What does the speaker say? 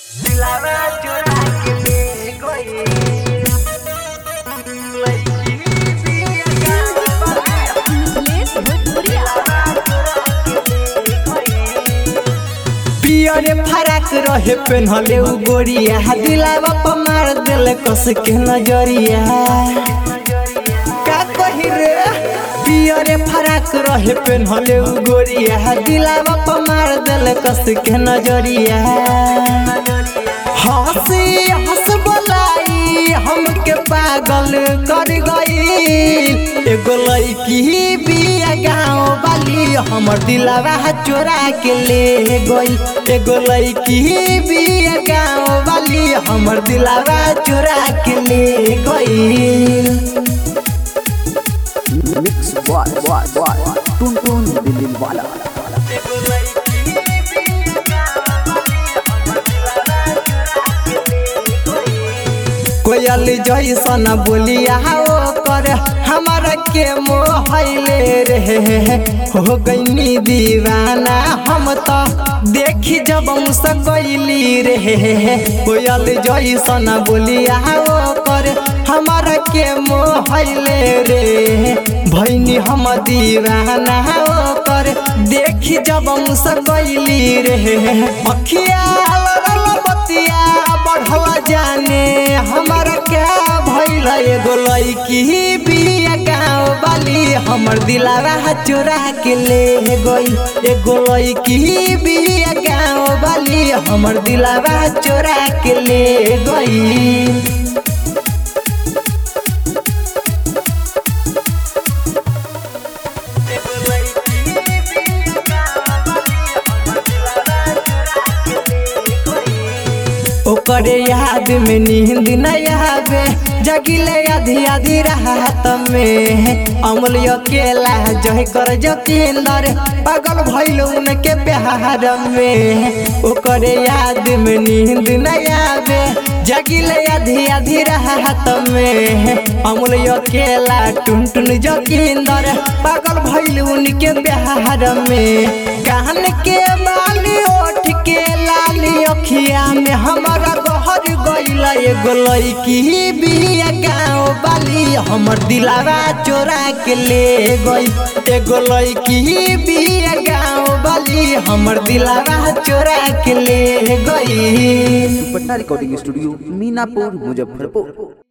दिलावा चुरा के ले गई लड़की पिया गावा मिथलेश भोजपुरिया पियरे फराक रहे पेन्हले उ गोरिया दिलावा पर मार देले कस के नजरिया का कही रे पियरे फराक रहे पेन्हले उ गोरिया दिलावा पर मार देले कस के नजरिया हंसी हंस बोलाई हमके पागल कर गई एगो लड़की बिया गाँव वाली हमर दिलावा चोरा के ले गई एगो लड़की बिया गाँव वाली हमर दिलावा चोरा के ले गई मिक्स बॉय बॉय बॉय टुन टुन दिल वाला कोयल जैसन बोलिया कर हमारा के मोहले रे हो गईनी दीवाना हम तो देखी जब सकैली रे कोयल जैसन बोलिया कर हमारा के मोहले रे भैनी हम दीवाना कर देखी जब सकैली रे अखिया लड़ल बतिया बढ़ला जाने हमारा क्या भइल एगो लड़की बिया गाँव वाली हमर दिलावा चोरा के ले गई एगो लड़की बिया गाँव वाली हमर दिलावा चोरा के ले गई ओकरे याद में नींद न आवे जगिले आधी आधी रात में अमल अकेला जह कर जतींदर पागल भइल उनके प्यार में ओकरे याद में नींद न आवे जगिले आधी आधी रात में अमल अकेला टुन टुन जतींदर पागल भइल उनके प्यार में कान के बाली ओठ के लाली अखिया में हमारा गहर गइल एगो लड़की बिया गाँव वाली हमर दिलावा चोरा के ले गई एगो लड़की बिया गाँव वाली हमर दिलावा चोरा के ले गई पटना रिकॉर्डिंग स्टूडियो मीनापुर मुजफ्फरपुर